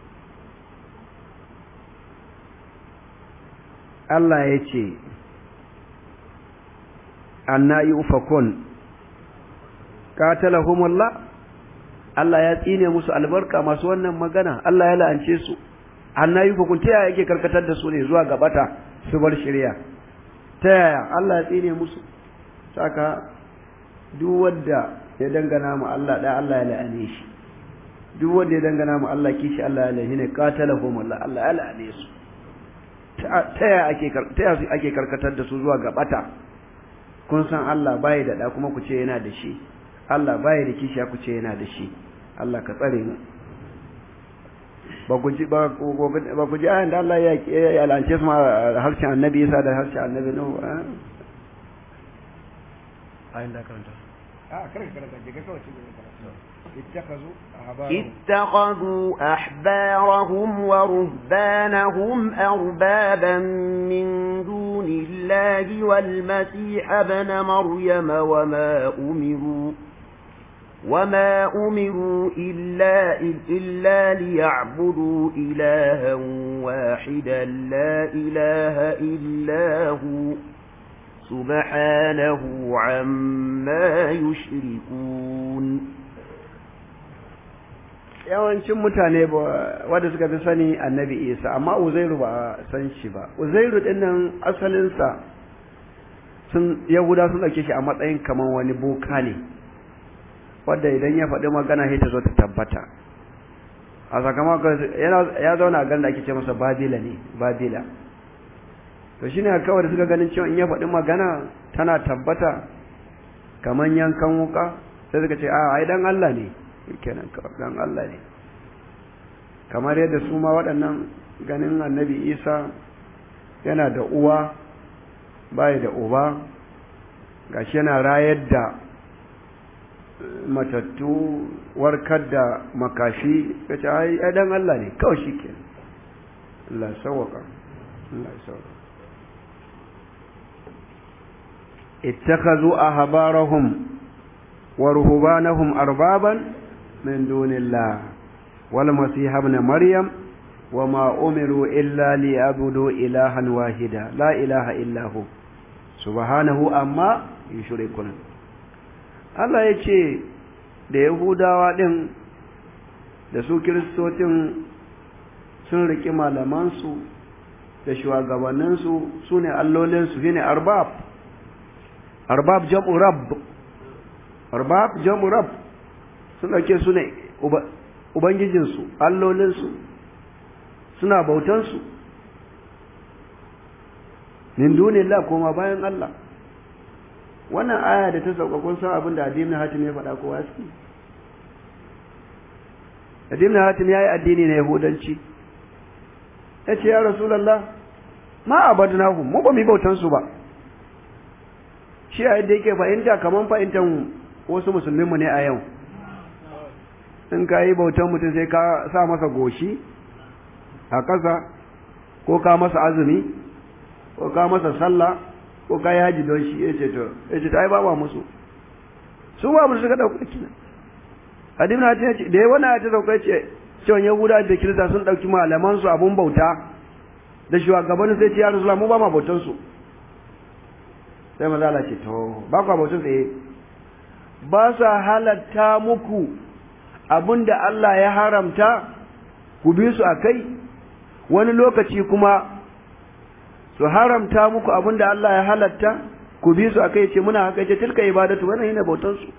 Allah ya ce anna yufakun qatalahumullah Allah ya tsine musu albarka masu wannan magana Allah ya la'ance su anna yufakun ta yaya yake karkatar da su ne zuwa gabata su bar shari'a ta yaya Allah ya tsine musu saka duk wanda ya dangana mu Allah da Allah ya la'ane shi duk wanda ya dangana mu Allah kishi Allah ya la'ane ne qatalahumullah Allah ya la'ane su ta yaya ake ta yaya ake karkatar da su zuwa gabata kun san Allah bai da da kuma ku ce yana da shi Allah bai da kishiya ku ce yana da shi Allah ka tsare mu ba ku ji ba ku ji ayan da Allah ya ya lance su ma harshen annabi Isa da harshen annabi Nuhu ayan da karanta a karanta karanta je ka kawai اتخذوا اتخذوا أحبارهم ورهبانهم أربابا من دون الله والمسيح ابن مريم وما أمروا وما أمروا إلا, إلا ليعبدوا إلها واحدا لا إله إلا هو سبحانه عما يشركون yawancin mutane wadda suka fi sani annabi isa amma uzairu ba san shi ba uzairu dinnan asalinsa sun yahuda sun ɗauke shi a matsayin kamar wani boka ne wadda idan ya faɗi magana sai ta zo ta tabbata a sakamakon ya zauna a garin da ake ce masa babila ne babila to shine kawai da suka ganin cewa in ya faɗi magana tana tabbata kamar yankan wuka sai suka ce a ai dan Allah ne kenan dan Allah ne kamar yadda su ma waɗannan ganin annabi Isa yana da uwa bai da uba gashi yana rayar da matattu warkar da makashi kace ai dan Allah ne kawai shikenan Allah sawaka Allah sawaka اتخذوا أحبارهم ورهبانهم أربابا من دون الله والمسيح ابن مريم وما أمروا إلا ليعبدوا إلها واحدا لا إله إلا هو سبحانه أما يشركون Allah ya ce da Yahudawa ɗin da su Kiristocin sun riƙi malamansu da shugabanninsu su ne allolinsu shi ne arbab arbab jam'u rabb arbab jam'u rabb sun dauke su ne ubangijinsu allolinsu suna bautansu min dunillah koma bayan Allah wannan aya da ta sauka kun san abin da addinin hatim ya faɗa kowa su addinin hatim ya yi addini na yahudanci ya ce ya rasulallah ma abadnahum mu ba mu bautansu ba shi a yadda yake fahimta kamar fahimtar wasu musulminmu ne a yau in ka yi bautan mutum sai ka sa masa goshi a ƙasa ko ka masa azumi ko ka masa sallah ko ka yi haji don shi ya ce to ya ce ta yi ba musu su ba musu suka ɗauka kina hadin na ta ce da ya wani ta sauka ce cewa yahuda da kirista sun ɗauki malamansu abun bauta da shugabannin sai ce ya rasu mu ba ma bautansu sai maza Allah ce to ba ku abocin tsaye ba sa halatta muku abinda Allah ya haramta ku bi su a kai wani lokaci kuma su haramta muku abinda Allah ya halatta ku bi su a kai ce muna haka ce tilka ibadatu wannan yana bautan su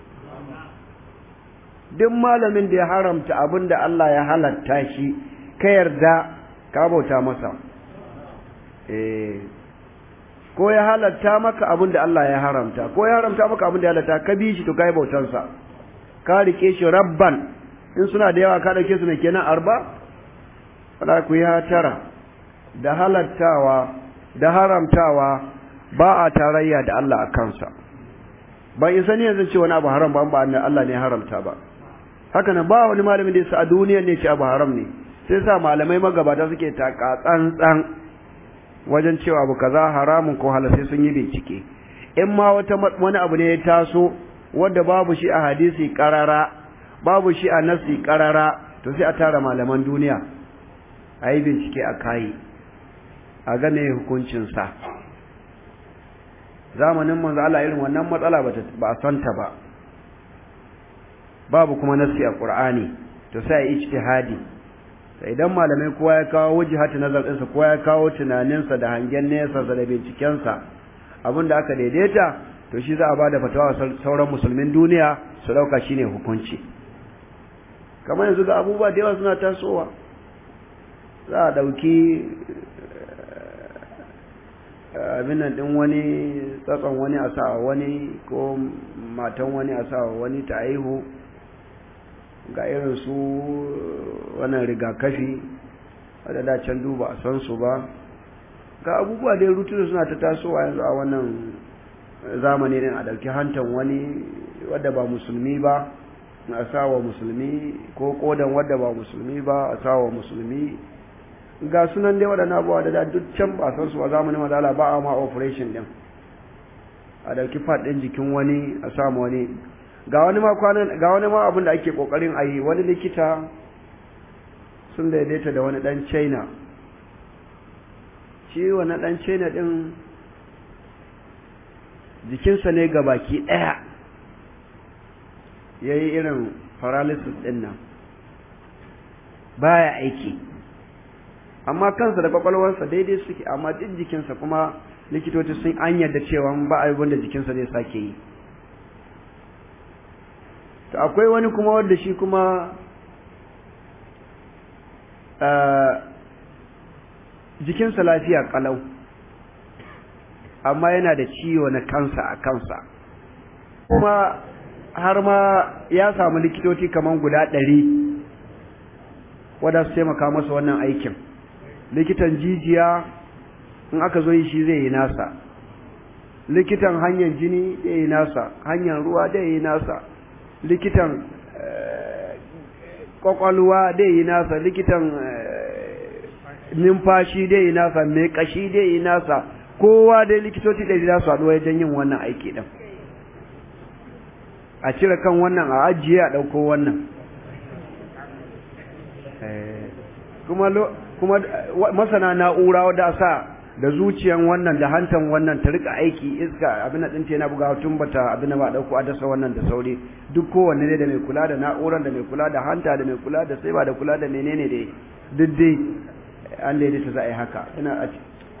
duk malamin da ya haramta abinda Allah ya halatta shi ka yarda ka bauta masa eh ko ya halatta maka abin da Allah ya haramta ko ya haramta maka abin da ya halatta ka bi shi to kai bautansa ka rike shi rabban in suna da yawa ka dauke su ne kenan arba fala ku ya tara da halattawa da haramtawa ba a tarayya da Allah a kansa ban isa ne yanzu ce wani abu haram ba ba Allah ne haramta ba haka nan ba wani malamin da yasa a duniya ne ce abu haram ne sai sa malamai magabata suke taka tsantsan wajen cewa abu kaza haramun ko halal sai sun yi bincike in ma wata wani abu ne ya taso wanda babu shi a hadisi karara babu shi a nasi karara to sai a tara malaman duniya a yi bincike a kayi a ga me hukuncin sa zamanin manzo Allah irin wannan matsala ba a santa ba babu kuma nasi a Qur'ani to sai a ijtihadi to idan malamai kowa ya kawo wajhatu nazar ɗinsa kowa ya kawo tunaninsa da hangen nesa da bincikensa abinda aka daidaita to shi za a bada fatawa sauran musulmin duniya su dauka shine hukunci kamar yanzu ga abubuwa da yawa suna tasowa za a dauki abin nan din wani tsatson wani a sa wani ko matan wani a sa wani ta aihu ga irin su wannan rigakafi wadda can duba a san su ba ga abubuwa da rutu suna ta tasowa yanzu a wannan zamani din a ɗauki hantan wani wadda ba musulmi ba a sawa musulmi ko kodan wadda ba musulmi ba a sawa musulmi ga sunan dai waɗannan abubuwa da duk can ba san su a zamanin madala ba a ma operation din a ɗauki fat ɗin jikin wani a samu wani ga wani ma kwanan ga wani ma abin da ake kokarin a yi wani likita sun daidaita da wani dan China shi wani dan China din jikinsa ne ga baki daya yayi irin paralysis din nan baya aiki amma kansa da kwakwalwarsa daidai suke amma duk jikinsa kuma likitoci sun an yarda cewa ba abin da jikinsa zai sake yi to akwai wani kuma wanda shi kuma jikinsa lafiya kalau amma yana da ciwo na kansa a kansa kuma har ma ya samu likitoci kaman guda ɗari wadda su taimaka masa wannan aikin likitan jijiya in aka zo yi shi zai yi nasa likitan hanyar jini zai yi nasa hanyar ruwa zai yi nasa likitan kwakwalwa dai yi nasa likitan numfashi dai yi nasa mai kashi dai yi nasa kowa dai likitoci dai za su haɗu wajen yin wannan aiki ɗin a cire kan wannan a ajiye a ɗauko wannan kuma kuma masana na'ura wadda sa da zuciyan wannan da hantan wannan ta rika aiki iska abin da ɗinta yana bugawa tun bata abin da ba ɗauko a dasa wannan da sauri duk kowanne ne da mai kula da na'uran da mai kula da hanta da mai kula da saiba da kula da menene da duk dai an daidaita za a yi haka ina a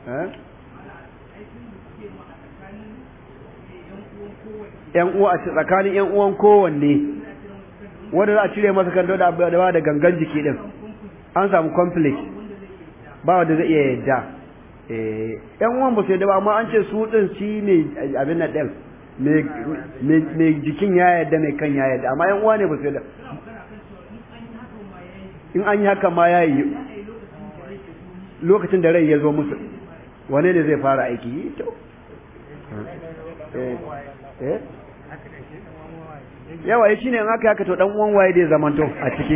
yan uwa a tsakanin yan uwan kowanne wanda za a cire masa kan da ba da gangan jiki din an samu conflict ba wanda zai iya yadda yan uwan ba su yadda ba amma an ce su din shi ne abin nan din mai jikin ya yadda mai kan ya yadda amma yan uwa ne ba su yadda in an yi haka ma ya yi lokacin da rai ya zo musu wane ne zai fara aiki to yawa ya shine in aka haka to dan uwan waye zai zamanto a ciki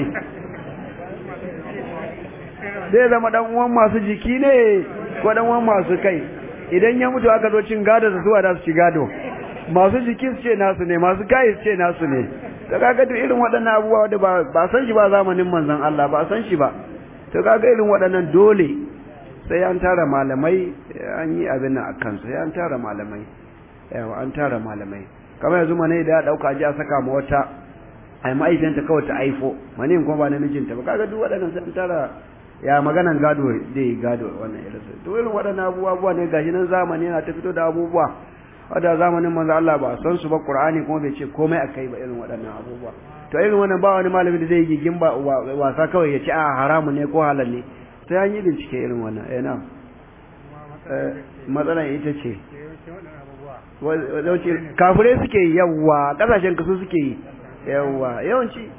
zai zama dan uwan masu jiki ne ko dan uwan masu kai idan ya mutu aka zo cin gado su zuwa da su ci gado masu jiki su ce nasu ne masu kai su ce nasu ne to kaga duk irin waɗannan abubuwa da ba ba san shi ba zamanin manzon Allah ba san shi ba to kaga irin waɗannan dole sai an tara malamai an yi abin nan akan sai an tara malamai yawa an tara malamai kamar yanzu mane da ya dauka ji a saka ma wata ai ma'aikanta kawai ta aifo mane kuma ba namijinta ba kaga duk waɗannan sai an tara ya maganan gado dai gado wannan irin su to irin waɗannan abubuwa ne gashi nan zamani yana ta fito da abubuwa wadda zamanin manzo Allah ba san su ba Qur'ani kuma bai ce komai akai ba irin waɗannan abubuwa to irin wannan ba wani malami da zai yi gigin ba wasa kawai ya ce a haramu ne ko halal ne sai an yi bincike irin wannan eh na matsalan ita ce wace kafirai suke yi yawa kasashen kasu suke yi yawa yawanci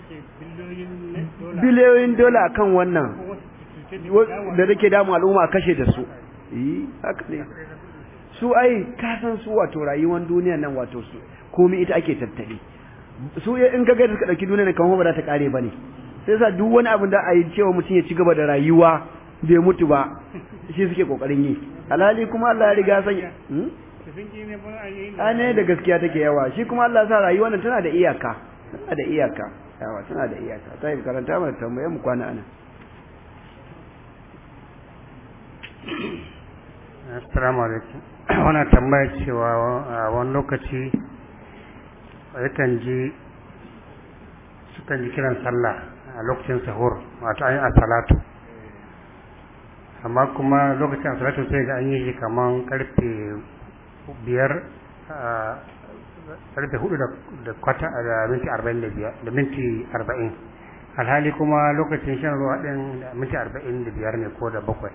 biliyoyin dola kan wannan da take damu al'umma kashe da su yi haka ne su ai kasan su wato rayuwar duniya nan wato su komai ita ake tattali su in ka ga suka dauki duniya ne kamar ba za ta kare bane sai sa duk wani abin da a yi cewa mutum ya ci gaba da rayuwa bai mutu ba shi suke kokarin yi alhali kuma Allah ya riga sanya a ne da gaskiya take yawa shi kuma Allah sa rayuwa nan tana da iyaka tana da iyaka yawa tana da iyaka ta yi karanta mana tambaye mu kwana ana assalamu alaikum wannan tambaya cewa a wani lokaci yakan ji sukan ji kiran sallah a lokacin sahur wato an yi a salatu amma kuma lokacin a salatu sai ga an yi shi kaman karfe biyar karfe hudu da kwata da minti arba'in da biyar da minti arba'in alhali kuma lokacin shan ruwa din da minti arba'in da biyar ne ko da bakwai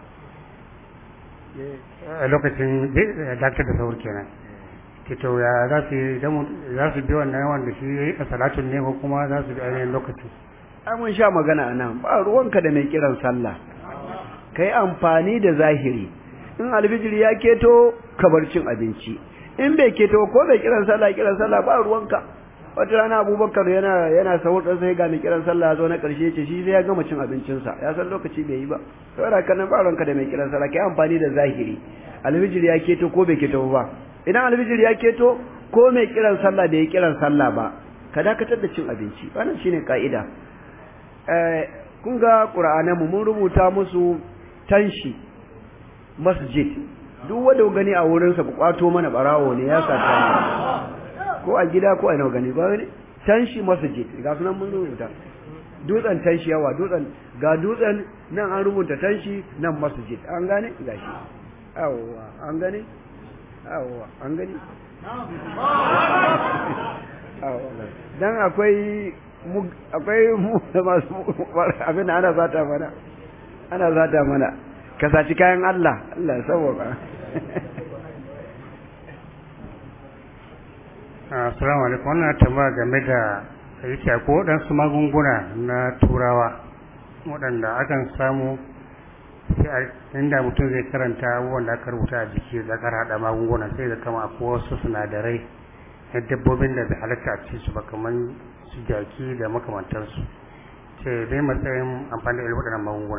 lokacin daktar da sahur kenan to ya za su za su bi wannan yawan da shi a salatun ne ko kuma za su bi ainihin lokacin ai mun sha magana a nan ba ruwanka da mai kiran sallah kai amfani da zahiri in alfijiri ya keto ka bar cin abinci in bai keto ko bai kiran sallah kiran sallah ba ruwanka wata rana abubakar yana yana sahur ɗan sai ga mai kiran sallah ya zo na ƙarshe ce shi sai ya gama cin abincinsa ya san lokaci bai yi ba saboda haka nan ba ruwanka da mai kiran sallah kai amfani da zahiri alfijiri ya keto ko bai keto ba idan alfijiri ya keto ko mai kiran sallah bai yi kiran sallah ba ka dakatar da cin abinci wannan shine ka'ida eh kun ga qur'ananmu mun rubuta musu tanshi masjid duk wanda gani a wurinsa ku kwato mana barawo ne ya sata ko a gida ko a ina gani ba ne tanshi masjid ga sunan mun rubuta dutsen tanshi yawa dutsen ga dutsen nan an rubuta tanshi nan masjid an gane gashi awwa an gane awwa an gani dan akwai akwai mu masu abin ana zata mana ana zata mana ka saci kayan Allah Allah saboda Assalamu alaikum wannan tambaya game da yace ko waɗansu magunguna na turawa waɗanda akan samu sai inda mutum zai karanta abubuwan da aka rubuta a jiki da aka haɗa magunguna sai da kama akwai wasu sinadarai na dabbobin da bai halatta a ci su ba kamar su jaki da makamantarsu ce dai matsayin amfani da irin waɗannan magunguna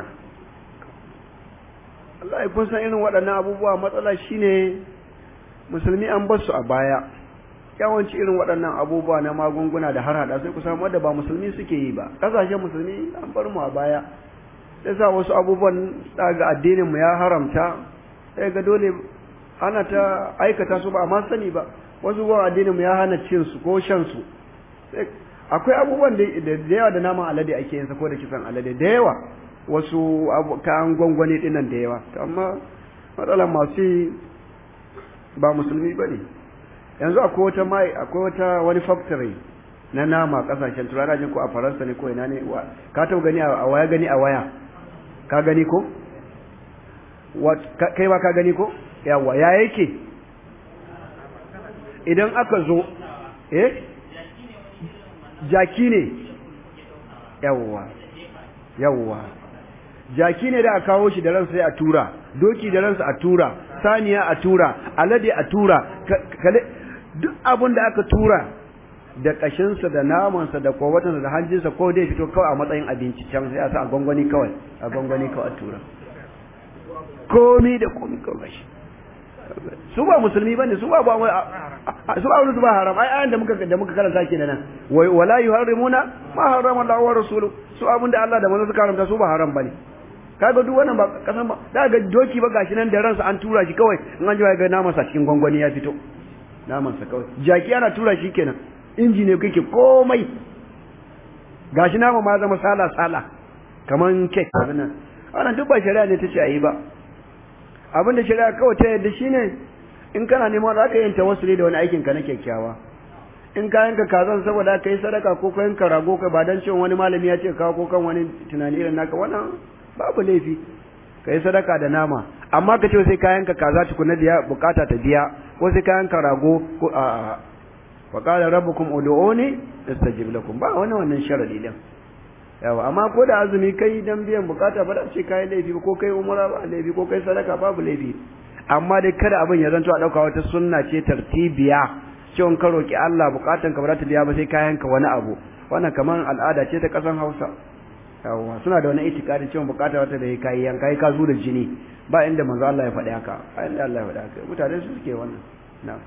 Allah ya kun san irin waɗannan abubuwa matsala shine musulmi an bar su a baya yawanci irin waɗannan abubuwa na magunguna da har hada sai ku samu wanda ba musulmi suke yi ba ƙasashen musulmi an bar mu a baya sai sa wasu abubuwan daga addinin mu ya haramta sai ga dole ana ta aikata su ba amma sani ba wasu abubuwan addinin mu ya hana cin su ko shan su akwai abubuwan da yawa da naman alade ake yin sa ko da kisan alade da yawa wasu kayan gwangwani dinnan da yawa amma matsalar masu ba musulmi ba ne yanzu akwai wata mai akwai wata wani factory na nama kasashen turawa jin ko a faransa ne ko ina ne ka taɓa gani a waya gani a waya ka gani ko kai ba ka gani ko yawa ya yake idan aka zo eh jaki ne yawa yawa jaki ne da a kawo shi da ransa sai a tura doki da ransa a tura saniya a tura alade a tura duk abin da aka tura da kashinsa da namansa da kowatansa da hanjinsa ko dai fito kawai a matsayin abinci can sai a sa a gwangwani kawai a gwangwani kawai a tura komi da komi kawai shi su ba musulmi bane su ba ba su ba su ba haram ai ayan da muka da muka karanta kenan nan wala yuharrimuna ma harrama Allah wa rasuluhu su abin da Allah da manzo suka haramta su ba haram bane kaga duk wannan ba kasan ba da ga doki ba gashi nan da ransa an tura shi kawai in an ji ga naman sa cikin gwangwani ya fito naman sa kawai jaki ana tura shi kenan inji ne kake komai gashi nama ma zama sala sala kaman kek abin nan wannan duk ba shari'a ne ta ce ayi ba abin da shari'a kawai ta yadda shine in kana neman za ka yin tawassuli da wani aikin ka na kyakkyawa in ka yanka kazan saboda ka yi sadaka ko ka yanka rago kai ba dan cewa wani malami ya ce kawo ko kan wani tunani irin naka wannan babu laifi kai sadaka da nama amma ka ce sai kayan ka kaza tukuna da bukata ta biya ko sai kayan ka rago ko a a wa qala rabbukum ud'uni astajib lakum ba wannan wannan sharadi din yawa amma ko da azumi kai dan biyan bukata ba da ce kai laifi ko kai umra ba laifi ko kai sadaka babu laifi amma dai kada abin ya zanto a dauka wata sunna ce tartibiya cewa ka roki Allah bukatan ka ba za ta biya ba sai kayan ka wani abu wannan kaman al'ada ce ta kasan Hausa yawa suna da wani itikadi cewa bukata wata da kai yanka ka zo da jini ba inda manzo Allah ya faɗi haka ba inda Allah ya faɗi haka mutane su suke wannan na'am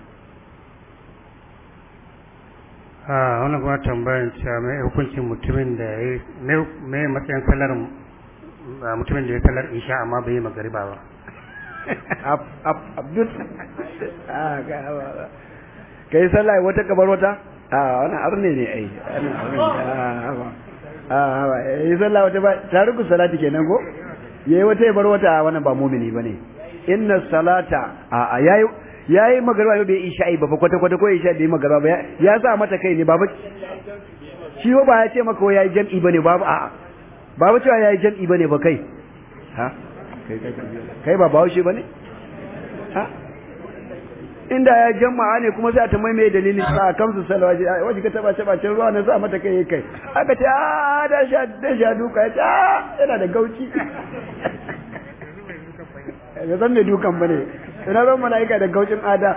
a wannan kuma tambayan cewa mai hukuncin mutumin da ya yi mai matsayin sallar mutumin da ya sallar isha amma bai yi magariba ba abdul ka yi sallah wata kabar wata a wani arne ne ai a yi sallah wata ba tariku salati kenan ko ya yi wata ya bar wata wannan ba mumini ba ne inna salata a yayi yayi magarba bai isha'i ba kwata kwata ko isha bai magarba ba ya sa mata kai ne baba shi ba ya ce maka yayi jam'i bane babu a babu cewa yayi jam'i bane ba kai ha kai kai kai ba bawo shi bane ha inda ya jama'a ne kuma sai a tambaye me dalilin sa kamsu salwaji waje ka taba taba cin ruwa na sa mata kai kai aka ce a da sha da sha duka ya ce a yana da gauci ya san me dukan bane ina ran mala'ika da gaucin ada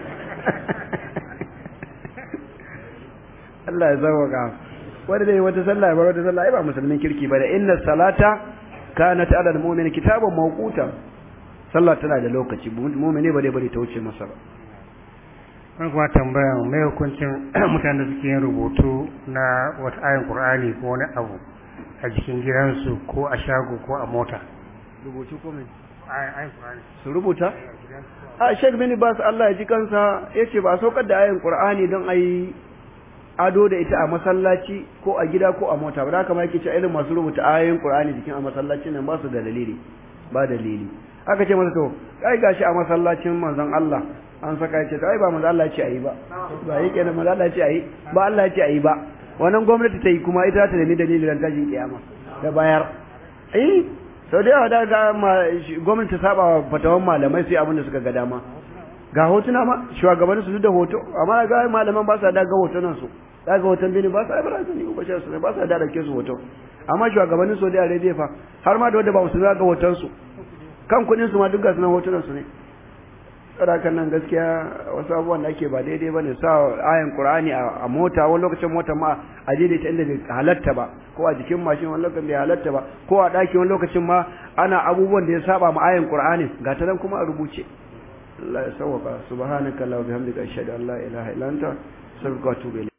Allah ya zawaka wanda dai wata sallah ya bar wata sallah ai ba musulmin kirki ba da inna salata kanat ala almu'min kitaban mawquta sallah tana da lokaci mu'mini ba dai bari ta wuce masa ba wani kuma tambayan mai hukuncin mutanen da suke yin rubutu na wata ayin qur'ani ko wani abu a jikin gidansu ko a shago ko a mota rubutu ko me ayin qur'ani su rubuta a Sheikh bin Bas Allah ya ji kansa yace ba saukar da ayin Qur'ani don ayi ado da ita a masallaci ko a gida ko a mota ba da haka ma yake cewa irin masu rubuta ayoyin Qur'ani jikin a masallaci nan ba su da dalili ba dalili aka ce masa to kai gashi a masallacin manzon Allah an saka yace to ai ba manzon Allah ya ce ayi ba ba yake da manzon Allah ya ce ayi ba Allah ya ce ayi ba wannan gwamnati ta yi kuma ita ta nemi dalilin ran tashin kiyama da bayar eh sau da yawa da ga gwamnati ta saba wa fatawan malamai sai abin da suka ga dama ga hotuna ma shugabannin su da hoto amma ga malaman ba sa da ga hotunan su da ga hoton bini ba sa ibra su ne ko su ba sa da dauke su hoto amma shugabannin Saudi Arabia fa har ma da wanda ba su ga hoton su kan kudin su ma duk ga sunan hotunan su ne sadakan nan gaskiya wasu abubuwan da ake ba daidai ba ne sa ayan qur'ani a mota wani lokacin mota ma a daidaita inda bai halatta ba ko a jikin mashin wani lokacin bai halatta ba ko a ɗaki wani lokacin ma ana abubuwan da ya saba ma ayan qur'ani ga ta nan kuma a rubuce Allah ya sauwaka subhanaka wa bihamdika ashhadu an la ilaha illa anta astaghfiruka wa atubu